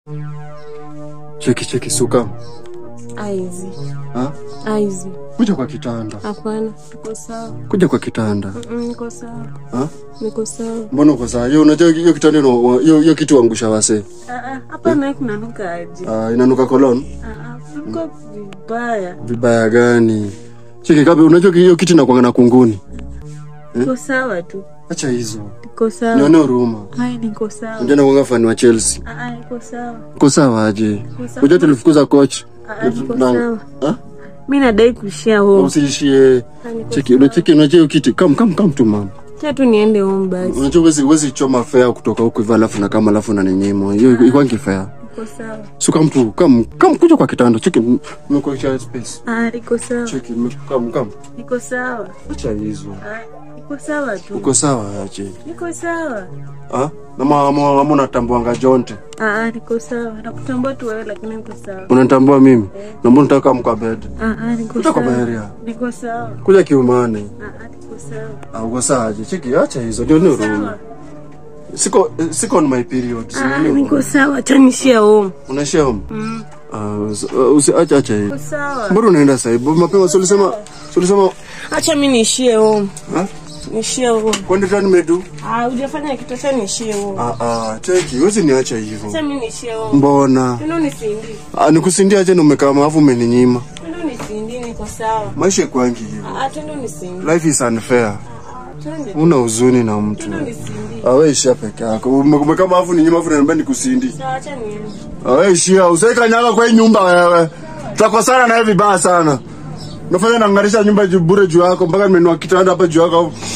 Cheki cheki suka. Aizi. Ha? Aizi. Kuja kwa kitanda. Hapana, niko sawa. Kuja kwa kitanda. Mm, Niko sawa. Ha? Niko sawa. Mbona uko sawa? Hiyo unajua hiyo kitanda ino hiyo hiyo kitu angusha wase. Ah, ah, Hapa naye kunanuka aje? Ah, inanuka kolon. Ah, ah, Kuko vibaya. Vibaya gani? Cheki kabe unajua hiyo kitu inakuanga na kunguni. Niko sawa tu. Acha hizo. Niko sawa. Nione huruma. Hai, niko sawa. Unajua nakuanga fan wa Chelsea. Ah, ah, niko sawa. Uko sawa aje? Niko sawa. Unajua tulifukuza coach. Ah, ah, niko Na- sawa. Ha? Mi nadai kuishia home. Usiishie. Ah, niko Cheki, sawa. unacheki unajua hiyo kitu. Come come come tu mama. Acha tu niende home basi. Unajua wezi wezi choma fare kutoka huku hivi alafu na kama alafu na ninyima. Hiyo ikwangi fare. Niko sawa. Suka mtu kam kam kuja kwa kitanda. Cheki nimekuachia space. Ah, niko sawa. Cheki kam kam. Niko sawa. Acha hizo. Ah, niko sawa tu. Uko sawa aje? Niko sawa. Ah? Na mama mama unatambuanga Jonte. Ah, ah, niko sawa. Nakutambua tu wewe lakini niko sawa. Unanitambua mimi? Na mbona unataka mka bed? Ah, ah, niko Kuja kwa sawa. Baharia. Niko sawa. Kuja kiumane. Ah, ah, niko sawa. Ah, uko sawa aje? Cheki acha hizo. Ndio ndio huruma. Sawa. Siko siko on my period. Ah, Sio niko sawa. Acha nishia home. Unaishia home? Mm. Ah, usi- usi acha acha hiyo. Niko sawa. Mbona unaenda sasa hivi? Mapema si ulisema si ulisema Acha mimi niishie home. ha? Nishie home. Kwani tani medu? Ah, hujafanya kitu acha niishie home. Ah ah, cheki, wewe niacha hivyo. Acha mimi niishie home. Mbona? Ndio nisindi. Ah, nikusindia aje na umekaa maafu umeninyima. Ndio nisindi niko sawa. Maisha kwangi hivyo. Ah, tendo nisindi. Life is unfair. Ah, twende. Una huzuni na mtu. Ndio nisindi. Ah, wewe ishia peke yako. Ume- Umekaa maafu ni nyima afu unaniambia nikusindi. Sawa, acha niende. Ah, wewe ishia, usaika nyaka kwa hii nyumba wewe. Tutakosana na hivi vibaya sana. Unafanya nangarisha nyumba juu bure juu yako mpaka nimenua kitanda hapa juu yako.